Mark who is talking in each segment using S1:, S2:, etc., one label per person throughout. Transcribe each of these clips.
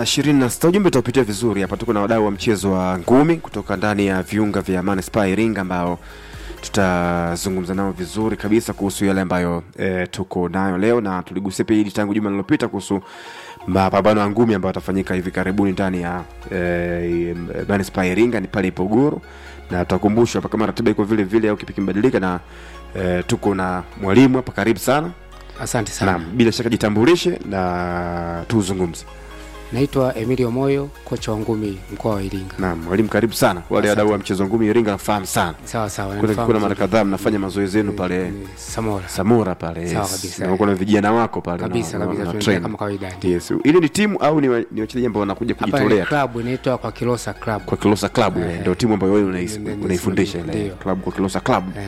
S1: na ishirini na sita ujumbe utaupitia vizuri hapa. Tuko na wadau wa mchezo wa ngumi kutoka ndani ya viunga vya manispaa ya Iringa ambao tutazungumza nao vizuri kabisa kuhusu yale ambayo e, tuko nayo leo, na tuligusia pia hili tangu juma lililopita kuhusu mapambano ya ngumi ambayo yatafanyika hivi karibuni ndani ya e, manispaa ya Iringa, ni pale Ipogoro, na tutakumbushwa hapa kama ratiba iko vile vile au kipi kimebadilika, na e, tuko na mwalimu hapa, karibu sana.
S2: Asante sana.
S1: Naam, bila shaka jitambulishe na tuzungumze.
S2: Naitwa Emilio Moyo, kocha wa ngumi mkoa wa Iringa.
S1: Naam, mwalimu karibu sana. Wale
S2: Asante.
S1: wadau wa mchezo wa ngumi Iringa nafahamu sana.
S2: Sawa sawa.
S1: Kuna
S2: nanifahamu
S1: kuna mara
S2: vizuri.
S1: kadhaa mnafanya mazoezi yenu pale
S2: Ni Samora.
S1: Samora pale.
S2: Sawa
S1: Yes.
S2: kabisa.
S1: Na kuna vijana wako pale
S2: Kabisa
S1: na- na-
S2: kabisa
S1: na
S2: tunaendelea
S1: train.
S2: kama kawaida. ndio.
S1: Yes. Ile ni timu au ni wa- ni wachezaji ambao wanakuja
S2: Hapa ni
S1: kujitolea
S2: club inaitwa kwa Kilosa Club.
S1: kwa Kilosa Club ile
S2: Eh.
S1: ndio timu ambayo wewe unais-
S2: Ndio, ndio,
S1: unaifundisha ile
S2: ndio.
S1: club kwa Kilosa Club
S2: Eh,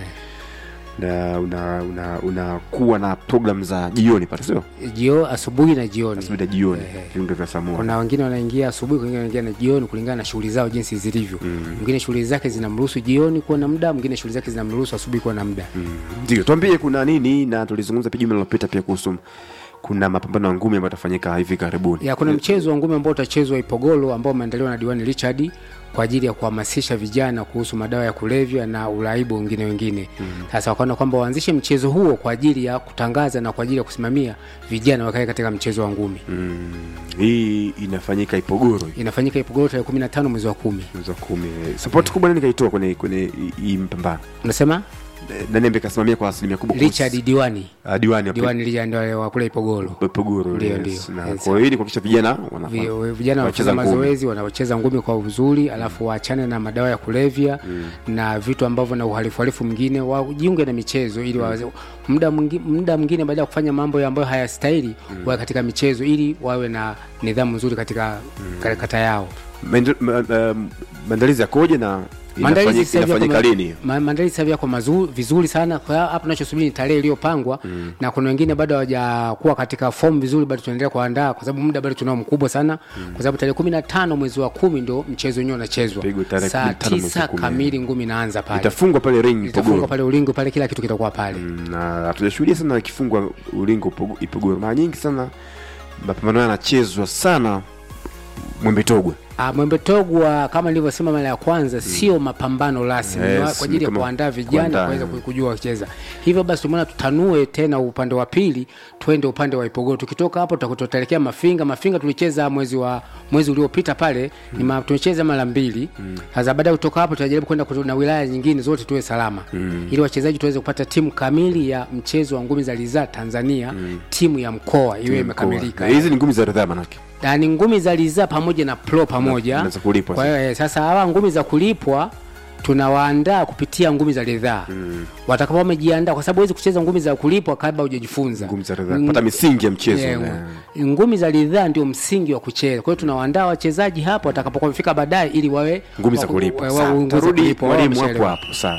S1: na una una unakuwa na program za jioni pale sio?
S2: jio asubuhi na jioni.
S1: Asubuhi na jioni
S2: Eh.
S1: viungo vya Samora.
S2: Kuna wengine wanaingia asubuhi, wengine wanaingia na jioni kulingana na shughuli zao jinsi zilivyo. Mwingine shughuli zake zinamruhusu jioni kuwa na muda, mwingine shughuli zake zinamruhusu asubuhi kuwa na muda.
S1: Ndio, tuambie kuna nini, na tulizungumza pia juma lililopita pia kuhusu kuna mapambano ya ngumi ambayo yatafanyika hivi karibuni.
S2: ya kuna mchezo wa ngumi ambao utachezwa Ipogolo ambao umeandaliwa na diwani Richard kwa ajili ya kuhamasisha vijana kuhusu madawa ya kulevya na uraibu wengine wengine. Sasa wakaona kwamba waanzishe mchezo huo kwa ajili ya kutangaza na kwa ajili ya kusimamia vijana wakae katika mchezo wa ngumi.
S1: Mm, hii inafanyika Ipogoro hii,
S2: Inafanyika Ipogolo tarehe 15 mwezi wa kumi.
S1: mwezi wa kumi. Support kubwa nani kaitoa kwenye kwenye hii- hii mpambano?
S2: Unasema
S1: Eh, Nani ambaye kasimamia kwa asilimia kubwa? kuhusu-
S2: Richard diwani
S1: Ah, diwani wa
S2: diwani Richard ndio wa kule Ipogolo.
S1: Ipogoro.
S2: Ndio,
S1: yes.
S2: ndio.
S1: Na
S2: Yes.
S1: kwa hiyo ili kuhakikisha vijana
S2: Vi-
S1: wanafanya
S2: vijana
S1: wanacheza
S2: wanacheza
S1: ngumi.
S2: mazoezi wanacheza ngumi kwa uzuri alafu waachane na madawa ya kulevya na vitu ambavyo na uhalifu halifu mwingine wajiunge na michezo ili wawe muda mwingi- muda mwingine baada ya kufanya mambo ya ambayo hayastahili wawe katika michezo ili wawe na nidhamu nzuri katika katika kata yao
S1: Maende- ma- ma- maandalizi yakoje na
S2: Maandalizi
S1: inafanyika
S2: sasa hivi yako
S1: inafanyika
S2: ma-
S1: lini?
S2: ma- maandalizi sasa hivi yako mazuri vizuri sana. Kwa hiyo hapa tunachosubiri ni tarehe iliyopangwa na kuna wengine bado hawajakuwa katika fomu vizuri, bado tunaendelea kuandaa kwa sababu muda bado tunao mkubwa sana, kwa sababu tarehe kumi na tano mwezi wa kumi ndo mchezo wenyewe unachezwa
S1: Pigwa tarehe
S2: saa
S1: 15 mwezi wa
S2: tisa
S1: kumi.
S2: kamili, ngumi inaanza pale,
S1: Itafungwa pale ring
S2: itafungwa
S1: Ipogoro.
S2: pale ulingo pale, kila kitu kitakuwa pale.
S1: Mm, na hatujashuhudia sana ikifungwa ulingo Ipogo- Ipogoro. Mara nyingi sana mapambano haya yanachezwa sana Mwembe Togwe.
S2: Ah, Mwembe Togwa kama nilivyosema mara ya kwanza sio mapambano rasmi
S1: Yes,
S2: ni wa- kwa ajili ya
S1: kama
S2: kuandaa vijana
S1: kuandaa,
S2: waweze
S1: mm.
S2: kujua wakicheza. Hivyo basi tumeona tutanue tena upande wa pili, twende upande wa Ipogoro. Tukitoka hapo tutakuwa tutaelekea Mafinga. Mafinga tulicheza mwezi wa mwezi uliopita pale ni ma, tumecheza mara mbili. Sasa baada ya kutoka hapo tutajaribu kwenda kutu- na wilaya nyingine zote tuwe salama ili wachezaji tuweze kupata timu kamili ya mchezo wa ngumi za ridhaa Tanzania, timu ya mkoa iwe imekamilika.
S1: Na hizi ni ngumi za ridhaa manake.
S2: Na ni ngumi za ridhaa pamoja na pro pamoja
S1: Na za kulipwa
S2: kwa hiyo eh, sasa hawa ngumi za kulipwa tunawaandaa kupitia ngumi za ridhaa mm. watakapo wamejiandaa, kwa sababu huwezi kucheza ngumi za kulipwa kabla hujajifunza
S1: Ngumi za ridhaa. Pata misingi ya mchezo.
S2: Eh,
S1: na-
S2: ngumi za ridhaa ndio msingi wa kucheza. Kwa hiyo tunawaandaa wachezaji hapo watakapokuwa wamefika baadaye, ili wawe
S1: Ngumi za
S2: wa-
S1: kulipwa.
S2: wa- wa-
S1: Sawa,
S2: ngumi za
S1: Tarudi
S2: kulipwa, wao
S1: mwalimu hapo
S2: wameshaelewa.
S1: hapo. Sawa.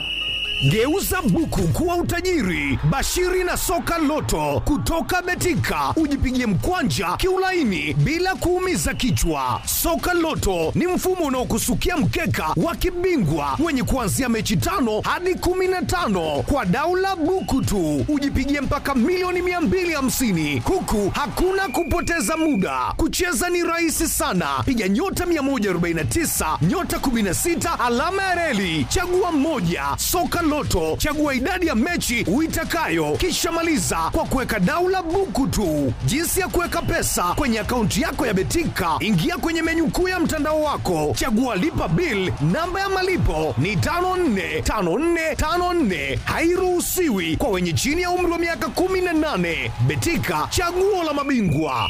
S3: Geuza buku kuwa utajiri. Bashiri na soka loto kutoka Betika, ujipigie mkwanja kiulaini bila kuumiza kichwa. Soka loto ni mfumo unaokusukia mkeka wa kibingwa wenye kuanzia mechi tano hadi kumi na tano kwa daula buku tu, ujipigie mpaka milioni 250 huku hakuna kupoteza muda. Kucheza ni rahisi sana, piga nyota 149 nyota 16 alama ya reli, chagua moja. Soka Loto, chagua idadi ya mechi uitakayo, kisha maliza kwa kuweka daula buku tu. Jinsi ya kuweka pesa kwenye akaunti yako ya Betika, ingia kwenye menyu kuu ya mtandao wako, chagua lipa bill. Namba ya malipo ni 545454, hairuhusiwi kwa wenye chini ya umri wa miaka 18. Betika, chaguo la mabingwa.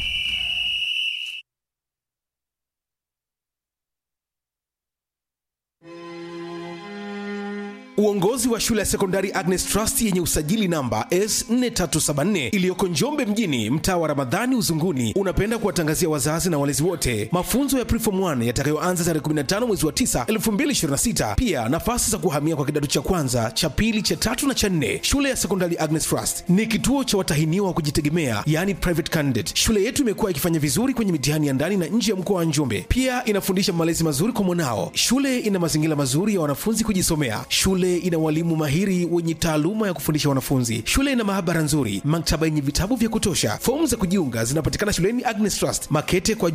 S3: Uongozi wa shule ya sekondari Agnes Trust yenye usajili namba S4374 iliyoko Njombe mjini, mtaa wa Ramadhani Uzunguni, unapenda kuwatangazia wazazi na walezi wote mafunzo ya Preform 1 yatakayoanza tarehe 15 mwezi wa 9 2026. Pia nafasi za kuhamia kwa kidato cha kwanza, cha pili, cha tatu na cha nne. Shule ya sekondari Agnes Trust ni kituo cha watahiniwa wa kujitegemea, yani private candidate. Shule yetu imekuwa ikifanya vizuri kwenye mitihani ya ndani na nje ya mkoa wa Njombe. Pia inafundisha malezi mazuri kwa mwanao. Shule ina mazingira mazuri ya wanafunzi kujisomea. Shule ina walimu mahiri wenye taaluma ya kufundisha wanafunzi. Shule ina maabara nzuri, maktaba yenye vitabu vya kutosha. Fomu za kujiunga zinapatikana shuleni Agnes Trust, Makete kwa